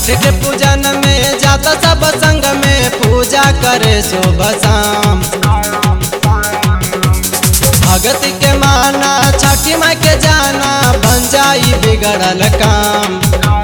छठ के पूजन में जाता सब संग में पूजा करे सुबह शाम भगत के माना छठी माई के जाना बन जाई बिगड़ल काम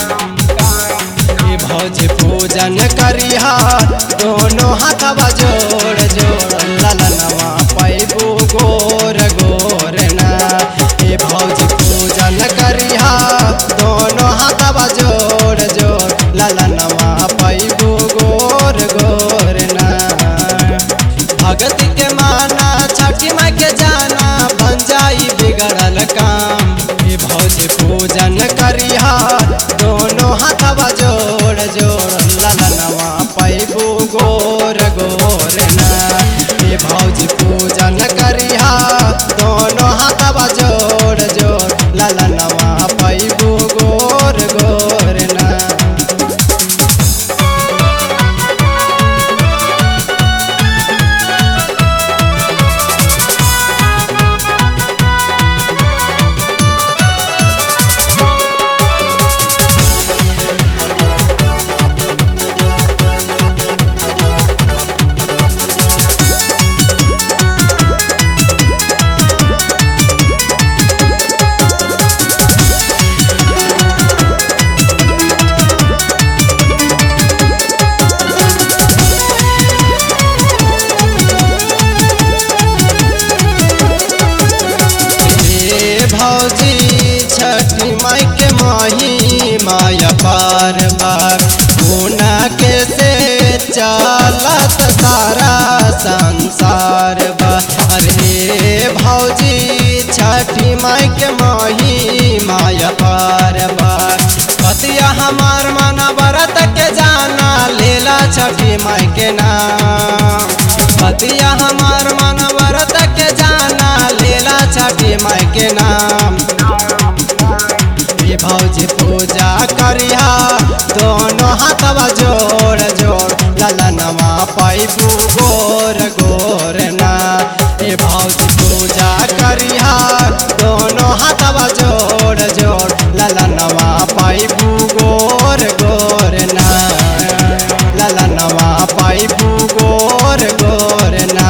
ई भौजी पूजन करिहा दोनों हाथवा जोड़ जोड़ ललनवा पैबू गोर गोर ना ई भौजी पूजन करिहा दोनों हाथवा जोड़ जोड़ ललनवा पैबू गोर गोर ना भगत के माना छठी माई के जाना बन जाई बिगड़ल काम ई भौजी पूजन करिहा दोनों हाथवा जोड़ जोड़ ललनवा पैबू गोर गोर ना ई भौजी पूजन करिहा दोनों हाथवा जोड़ जोड़ ललनवा पैबू गोर गोर ना हे भौजी छठी माई के माही माया पार बार गुना के से चलत सारा संसार बा अरे भौजी छठी माई के माही माया पार बार पतिया हमार मना व्रत के जाना लेला छठी माई के नाम पतिया हमार मन व्रत के जाना लेला छठी माई के नाम ये भौजी पूजा करिहा दोनों हाथवा जोड़ जोड़ ललनवा पैबू गोर गोर ना ये भौजी पूजा करिहा दोनों हाथवा जोड़ जोड़ ललनवा पैबू गोर गोर ना ललनवा पैबू गोर गोर ना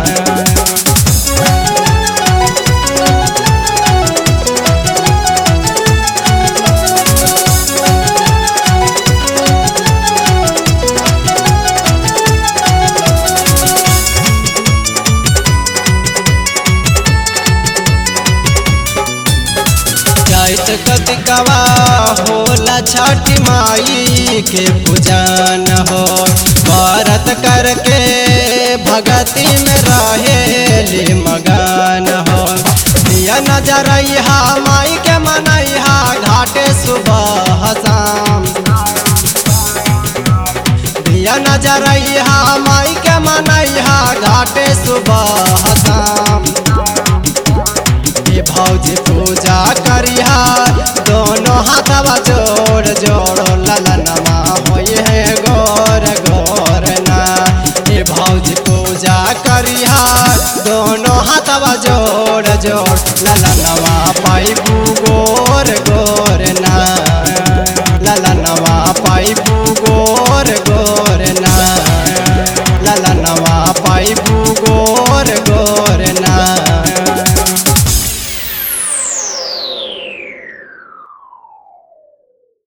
जाइत कतिकवा होला छठी माई के पूजन हो व्रत करके भगती में रहेली मगन हो दिया नजरैहा माई के मनैहा घाटे सुबह शाम दिया नजरैहा माई के मनैहा घाटे सुबह शाम ये भौजी पूजा करिहा दोनों हाथवा जोड़ जोड़ ललनमा होई है गोर गोर ना ये भौजी पूजा करिहा दोनों हाथवा जोड़